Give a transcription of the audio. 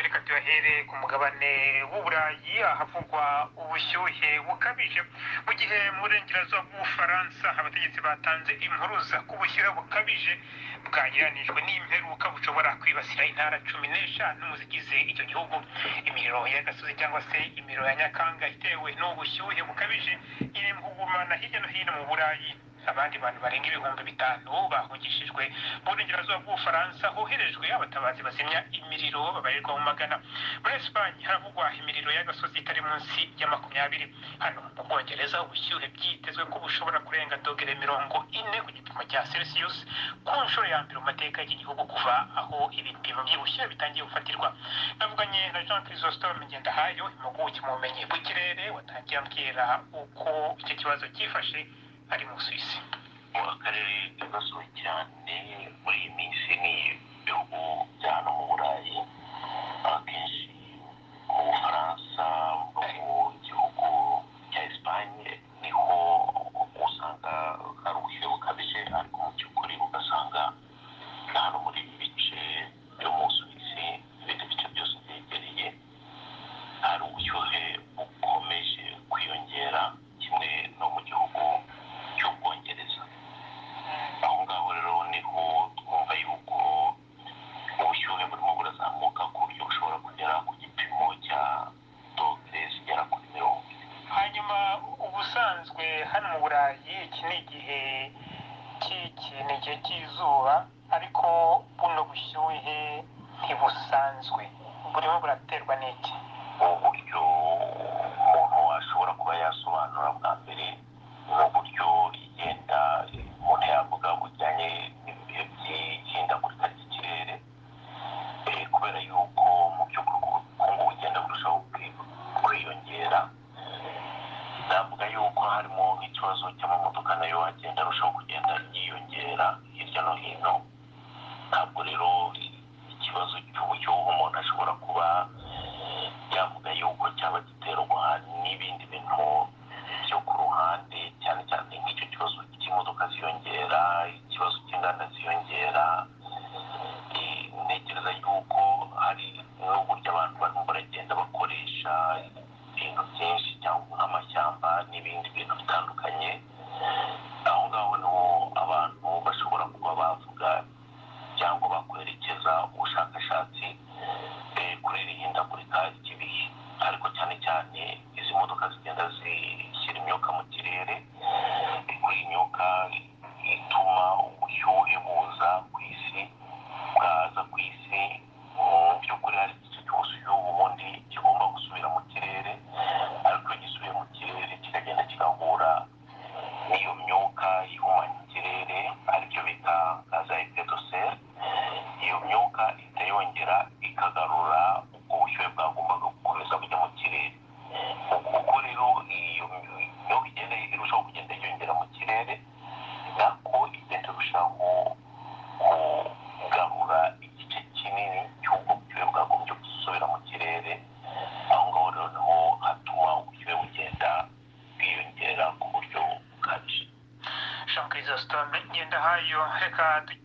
reka tuyahere ku mugabane w'uburayi ahavugwa ubushyuhe bukabije mu gihe mu burengerazuba bw'ubufaransa abategetsi batanze impuruza ko ubushyuhe bukabije bwagereranijwe n'imperuka bushobora kwibasira intara cumi n'eshanu mu zigize icyo gihugu imiriro y'agasozi cyangwa se imiriro ya nyakanga itewe n'ubu bushyuhe bukabije iri mu kugumana hirya no hino mu burayi abandi bantu barenga ibihumbi bitanu bahungishijwe mu burengerazuba bw'ubufaransa hoherejwe abatabazi bazimya imiriro babarirwa mu magana muri esipanye haravugwa imiriro y'agasozi itari munsi ya makumyabiri hano mu bwongereza ubushyuhe byitezwe ko bushobora kurenga dogere mirongo ine ku gipimo cya celsius ku nshuro ya mbere mu mateka y'iki gihugu kuva aho ibipimo by'ubushyuhe bitangiye gufatirwa navuganye na jean chrysostome ngendahayo impuguke mu bumenyi bw'ikirere watangiye ambwira uko icyo kibazo cyifashe ari mu Suisse akarere kibasiwe cyane muri iyi minsi ni ibihugu bya hano mu burayi akenshi mu bufaransa no mu gihugu cya esipanye niho usanga hari ubushyuhe bukabije ariko mu by'ukuri ugasanga na hano muri ibi bice byo mu Suisse n'ibindi bice byose byegereye hari ubushyuhe bukomeje kwiyongera kimwe no mu gihugu cy'ubwongereza aho ngaho rero niho twumva yuko ubushyuhe burimo burazamuka ku buryo bushobora kugera ku gipimo cya dogere zigera kuri mirongo ine hanyuma ubusanzwe hano mu burayi iki ni igihe cy'iki ni igihe cy'izuba ariko buno bushyuhe ntibusanzwe burimo buraterwa n'iki uburyo umuntu ashobora kuba yasobanura bwa mbere n'uburyo igenda umuntu yavuga bujyanye n'ibihe by'ihindagurika ry'ikirere eh, kubera yuko mu by'ukuri ubukungu bugenda burushaho kwi- kwiyongera navuga yuko harimo nk'ikibazo cy'amamodoka nayo agenda arushaho kugenda yiyongera hirya no hino ntabwo rero ikibazo cy'uburyo umuntu ashobora kuba yavuga yuko cyaba giterwa n'ibindi bintu byo ku ruhande cyane cyane nk'icyo kibazo cy'imodoka ziyongera ikibazo cy'inganda ziyongera Eh, ntekereza yuko hari n'uburyo abantu barimo baragenda bakoresha ibintu byinshi cyangwa nk'amashyamba n'ibindi bintu bitandukanye aho ngaho niho abantu bashobora kuba bavuga cyangwa bakwerekeza ubushakashatsi eh, kuri iri hindagurika ry'ibihe ariko cyane cyane izi modoka zigenda zishyira imyuka mu kirere eh, kuri iyi myuka ituma ubushyuhe buza ku isi bwaza ku isi mu by'ukuri hari igice cy'ubushyuhe ubundi kigomba gusubira mu kirere ariko iyo gisubiye mu kirere kikagenda kigahura n'iyo myuka ihumanya ikirere aribyo bita gaze ya epedoseri iyo myuka ikayongera ikagarura ubwo bushyuhe bwagombaga gukomeza kujya mu kirere kuko rero iyo myuka igenda irushaho kugenda yiyongera mu kirere nako igenda irushaho kugarura igice kinini cy'ubwo bushyuhe bwagombye gusubira mu kirere aho ngaho rero niho hatuma ubushyuhe bugenda bwiyongera ku buryo bukabije jean chrysostome ngendahayo reka du-